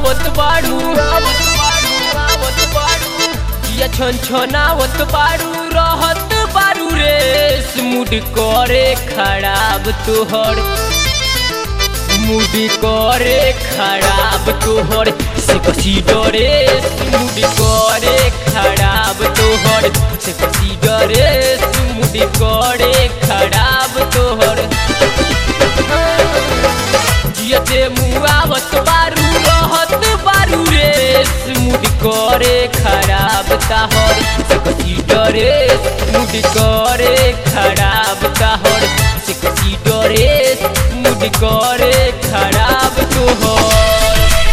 आवत बाड़ू आवत बाड़ू आवत बाड़ू जिया छन छनावत बाड़ू रहत बाड़ू रे मुड करे खराब तोहर मुड करे खराब तोहर से कसी डरे मुड करे खराब तोहर से कसी डरे मुड करे खराब तोहर जियते मुआवत बारू रहत बारू रे मुड करे खराब ताहर से कसी डरे मुड करे खराब ताहर से कसी डरे मुड करे खराब तोहर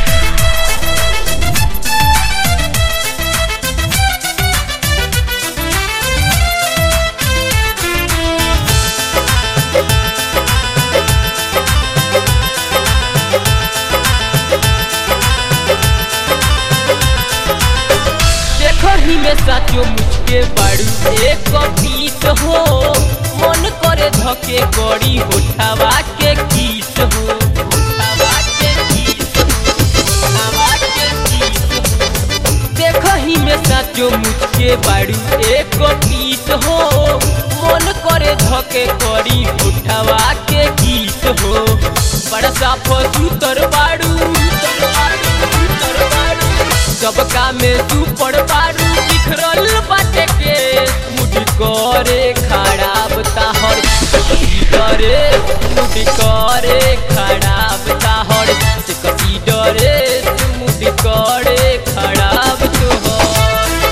देखही में साचो मुझके बाड़ू एक पीत हो मन करे धके करी होठावा के गीत हो होठावा के गीत हो, होठावा के गीत हो। देखही में साचो मुझके बाड़ू एक पीत हो मन करे धके करी होठावा के गीत हो बड़ा साफ सुतर बाड़ू सुतर बाड़ू, सुतर बाड़ू सबका में तू पड़ पारू बिखरल बाटे के मुडी करे खराब ताहर कसी डरे मुडी करे खराब ताहर से कसी डरे मुडी करे खराब तोहर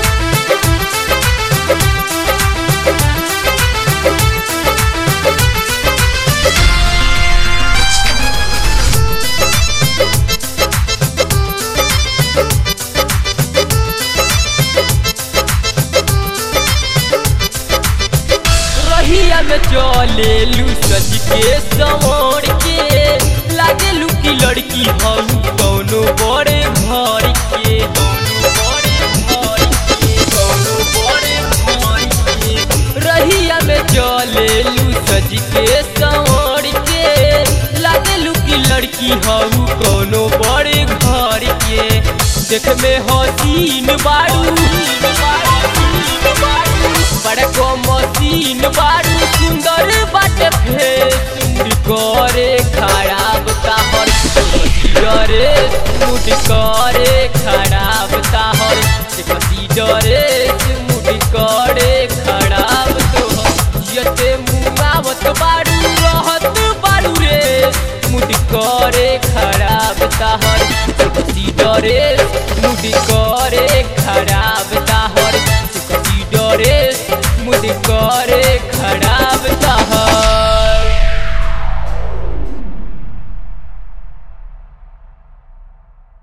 रहिया में चले लू सज के संवर के लागे लू की लड़की हम कौनो बड़े घर के कौनो बड़े घर के कौनो बड़े घर के रहिया में चले लू सज के संवर के लागे लू की लड़की हम कौनो बड़े घर के देख में हसीन बाड़ू बाड़ू बाड़ू बड़को मसीन बारू सुंदर बाटे फेस मुड करे खराब ताहर डरे मुड करे खराब ताहर से कसी डरे मुड करे खराब तोहर जियते मुआवत बारू रहत बारू रे मुड करे खराब ताहर से कसी डरे मुड करे खराब ताहर से कसी डरे मुझ करे खड़ा